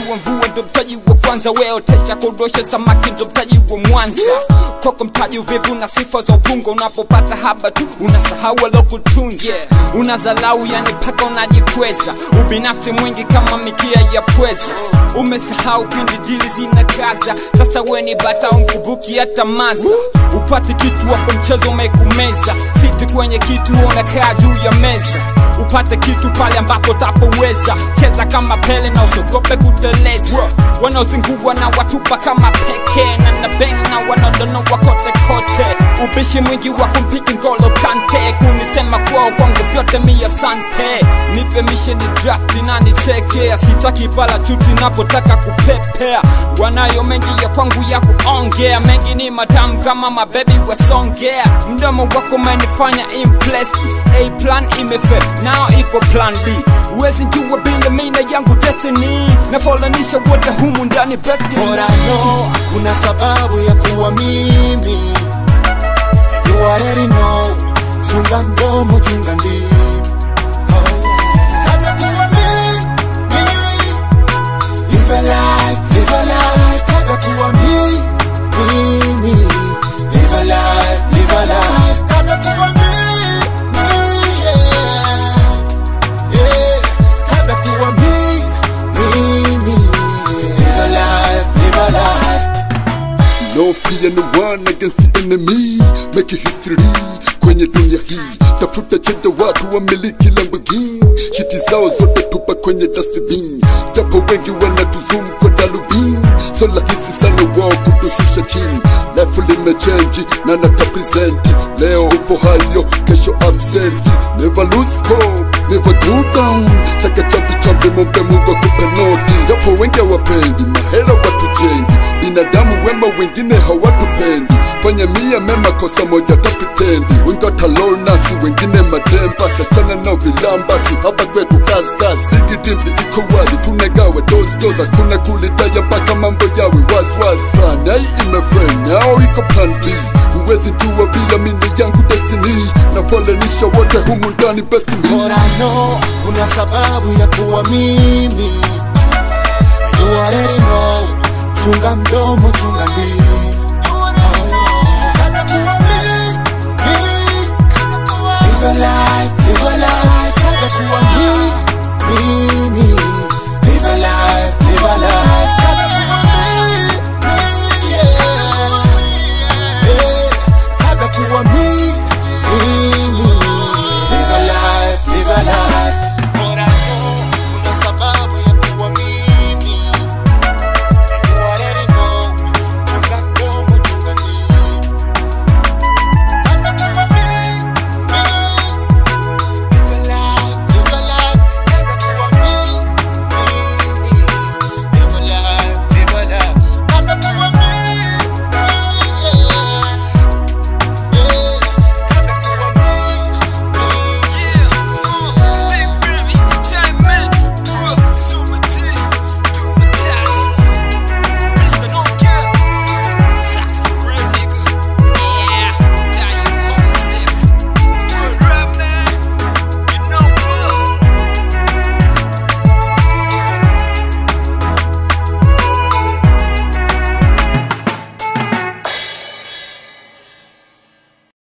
wa mvua ndo mtaji wa kwanza weotesha kudosha samaki ndo mtaji wa mwanza kwako mtaji uvivu na sifa za upungo unapopata haba tu unasahau alokutunza yeah. unazalau yani paka unajikweza ubinafsi mwingi kama mikia ya pweza umesahau pindi dili zinakaza sasa weni bata umkubuki hata maza upate kitu hapo mchezo umekumeza fiti kwenye kitu unakaa juu ya meza upate kitu pale ambapo tapoweza cheza kama pele na usiogope kuteleza wanaozingua na watupa kama peke na nabeng na wanaodonoa kote kote ubishi mwingi wa kumpiki ngolo kante kunisema kwao kwangu vyote mia sante nipe misheni drafti na nitekea sitaki pala chuti napotaka kupepea wanayo mengi ya kwangu ya kuongea mengi ni matamu kama mabebi wasongea mdomo wako umenifanya impressed a plan imefe nao ipo plan b uwezi jua bila mina yangu destiny nafolanisha wote humu ndani best in Bora line. no, hakuna sababu ya kuwa mimi You already know, chunga mdomo, chunga ndimi Oh, yeah. Kabla kuwa mimi, live a life, live a life Kabla kuwa mimi, mimi Live a life, live a life Kabla kuwa mimi, yeah Yeah, kabla kuwa mimi, mimi Live a life, live a life No fear no one against the enemy Make history kwenye dunia hii Tafuta chenda watu wamiliki Lamborghini Shiti zao zote tupa kwenye dustbin Japo wengi wanatuzum kwa darubini So rahisi sana wao kutushusha chini Life limechange na natapresenti Leo upo hayo, kesho absent Never lose hope, never go down Saka champi champi mombe mungu akupe noti Japo wengi hawapendi, mahela watujengi binadamu wema wengine hawatupendi fanya mia mema kosa moja tapitendi wengatalonasi wengine mademba sachana nao vilambasi hapa kwetu kaskasi sigidimzi iko wazi tunegawe dosdos hakuna kulitaya mpaka mambo yawe waswas plan A imefren nao iko plan B huwezi jua bila mini yangu destiny nafolanisha wote humu ndani best me Bora no, kuna sababu ya kuwa mimi You already know, chunga mdomo, chunga ndimi